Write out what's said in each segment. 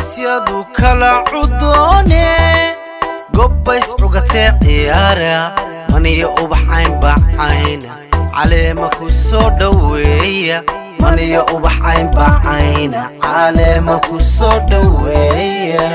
aroosyadu kala cudoone gobbays cugatee ciyaara maniyo ubaxayn bacayna caleema ku soo dhoweeya maniyo ubaxayn bacayna caleema ku soo dhoweeya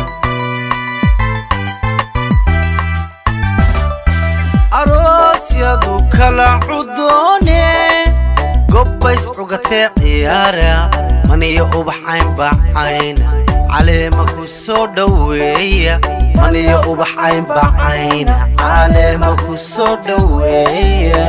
aroosyadu kala cudoone gobbays cugatee ciyaara maniyo ubaxayn bacayna caleema ku soo dhoweeya maniyo ubaxayn bacayna caleema ku soo dhoweeya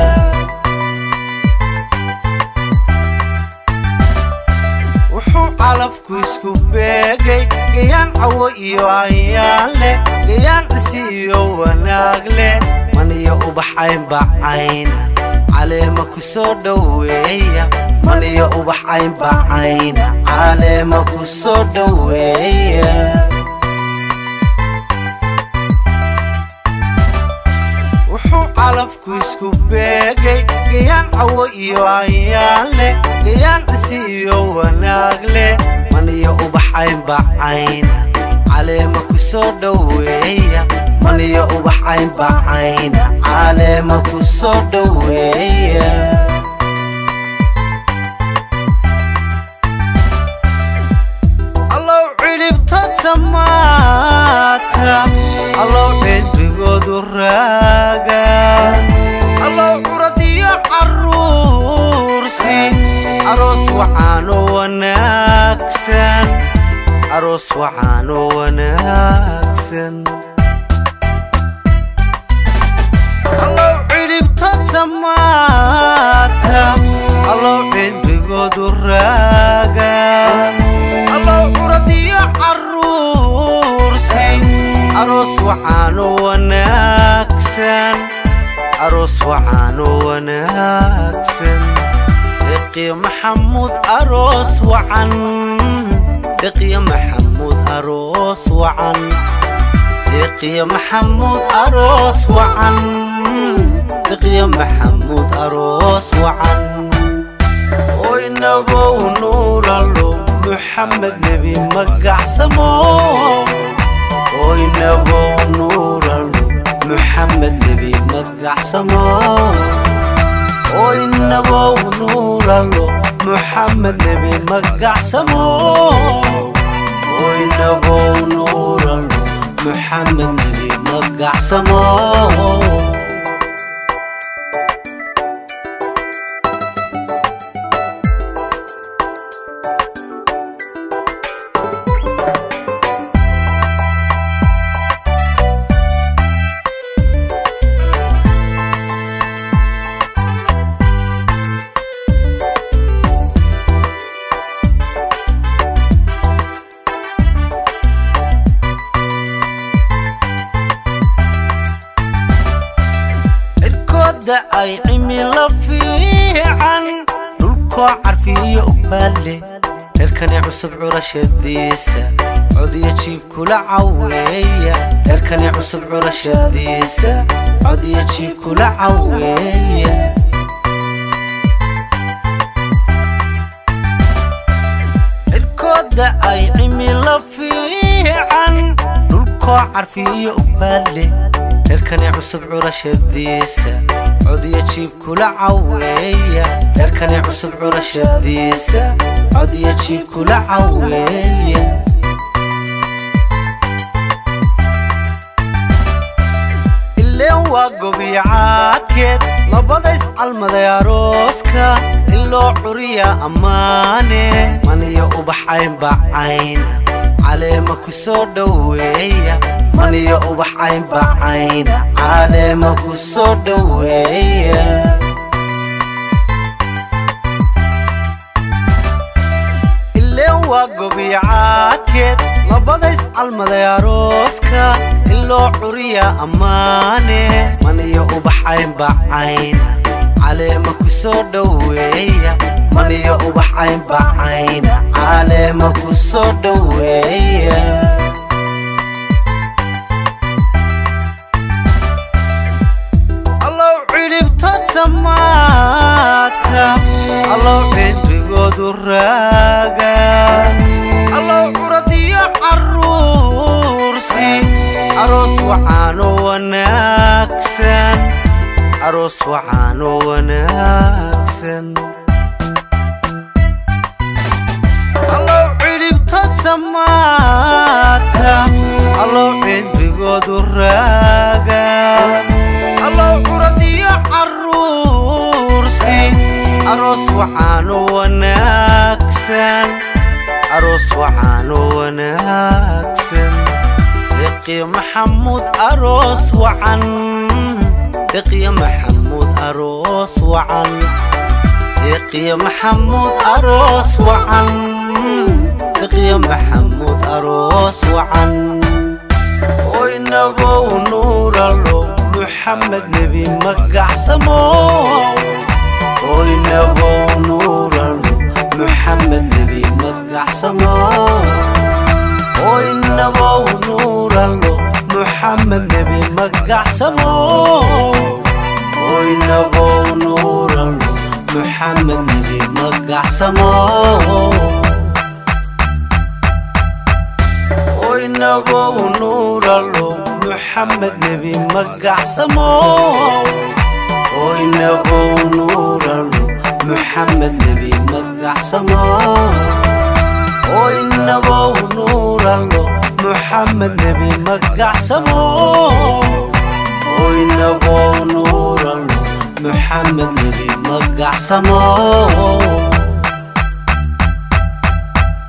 wuxuu calafku isku beegay gayaan cawo iyo ayaan leh gayaan cisi iyo wanaag leh maniyo ubaxayn bacayna caleema ku soo dhoweeya maniyo ubaxayn bacayna caleema ku soo dhoweeya wuxuu calafku isku beegay gayaan cawo iyo ayaan leh gayaan cisi iyo wanaag leh maniyo ubaxayn bacayna caleema ku soo dhoweeya maniyo ubaxayn bacayna caleema ku soo dhoweeya allow cidhibta tamaata allow cidrigoodu raagan allow curad iyo caruursi aroos waxaanu wanaagsan aroos waxaanu wanaagsan allow cidhibta tamaata allow cidrigoodu raagan allow curad iyo caruursi aroos waxaanu wanaagsan aroos waxaanu wanaagsan deqiyo maxamuud aroos wacan deqiyo maxamuud aroos wacan deqiyo maxamuud aroos wacan deqiyo maxamuud aroos wacan oynabow nuuralo muxamed nebi magacsamo oynabow nuuralo muxamed nebi magacsamo oynabow nuuralo muxamed nebi magacsamo oynabow nuuralo muxamed nebi magacsamo cirkooda ay cimilo fiican dhulkoo carfiyo ubaale reerkani cusub curashadiisa codiyo jiib kula caweeya reerkani cusub curashadiisa codiyo jiib kula caweeya cirkooda ay cimilo fiican dhulkoo carfiyo ubaale reerkani cusub curashadiisa codiyo jiib kula caweeya reerkani cusub curashadiisa codiyo jiib kula caweeya ileen waa gobiyacaadkeed labadays calmaday arooska in loo curiya ammaane maniyo ubaxayn bacayna caleema ku soo dhoweeya maniyo ubaxayn bacayna caleema ku soo dhoweeya ileen waa gobiyacaadkeed labadays calmaday arooska in loo curiya ammaane maniyo ubaxayn bacayna caleema ku soo dhoweeya maniyo ubaxayn bacayna caleema ku soo dhoweeya allow cidhibta tamaata allow cidrigoodu raagan allow curad iyo wacaano wanaagsan aroos wacaano wanaagsan allow cidhibta samaata allow cidrigoodu raaga allow curadiyo caruursi aroos wacaano wanaagsan aroos wacaano wanaagsan deqiyo maxamuud aroos wacan deqiyo maxamuud aroos wacan deqiyo maxamuud aroos wacan deqiyo maxamuud aroos wacan oynabow nuuralo muxamed nebi magacsamo oynabow nuuralo muxamed nebi magacsamo oynabow nuuralo muxamed nebi magacsamo oynabow nuuralo muxamed nebi magacsamo oynabow nuuralo muxamed nebi magacsamo oynabow nuuralo muxamed nebi magacsamo oynabow nuuralo muxamed nebi magacsamo oynabow nuuralo muxamed nebi magacsamo